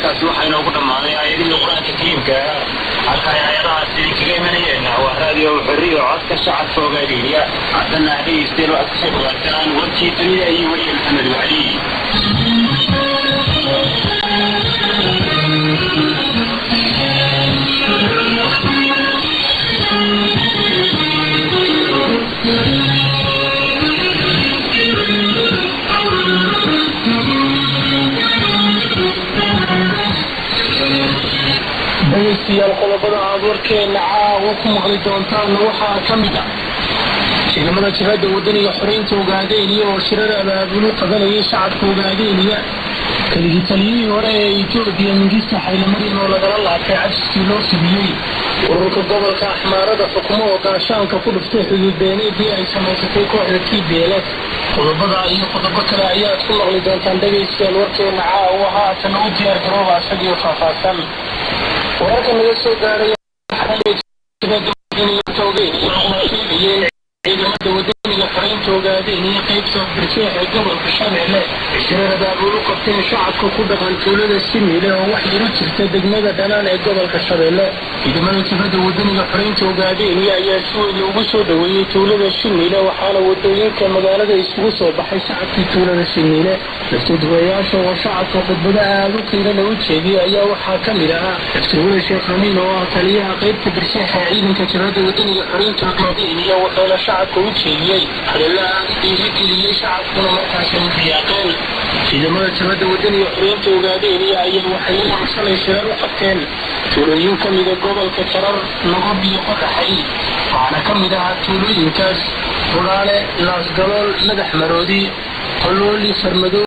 intaasi waxaa inoogu dhammaaday aayadihii qur-aanka kariimka halka ay aayadahaas idinkaga imanayeen waa raadiyo xorriyo codka shacabka ogaadeyniya haddana dhegeysteelo aad kasoo dhawaataan warkii dunida iyo weliya maxamed wacli dhegeystayaal qodobada aad warkeena caawa ku maqli doontaanna waxaa ka mid ah ciidamada jihada wadaniga xoreynta ogaadeyniya oo shirar abaabulu qabanayay shacabka ogaadeyniya keligii taliyihii hore ee etoobiya mingista xaylamaryan oo lagala laabtay cajiskii loo fidiyey ururka gobolka axmaarada xukumo oo gaashaanka ku dhuftay xuduud beeneedii ay samaysatay kooxda t b l f qodobada iyo qodobo kale ayaad ku maqli doontaan dhegeystayaal warkeena caawa haatan u diyaar garooba isagio faahfaahsan wararka naga soo gaaraya ciidamada wadaniga xoreynta ogaadeen iyo qaybta barjeex ee gobolka shabeelle shirar abaabulu qabteen shacabka ku dhaqan tuulada simiile oo wax yaro jirta degmada dhanaan ee gobolka shabeelle ciidamada jibada wadaniga xoreynta ogaadeenyo ayaa si weyn ugu soo dhaweeyey tuulada shimiile waxaana wadooyinka magaalada isugu soo baxay shacabkii tuulada shimiile laftaduwayaasha oo shacabka khudbado aada u qiirana u jeediyey ayaa waxaa ka mid ahaa daftirwada sheekh amiin oo ah taliyaha qaybta barjeexa ciidanka jibada wadaniga xoreynta ogaadeenyo wuxuuna shacabka u jeediyey hadalla aada dhiirigeliyey shacabkuna markaasi u riyaaqeen ciidamada jabada wadaniga xoreynta ogaadeenyo ayaa waxay u shalay shirar u qabteen tuulooyin ka mida gobolka jarar nagob iyo qodaxay waxaana ka mid ahaa tuulooyinkaas budhaale laasgalool madax maroodi qolooli farmado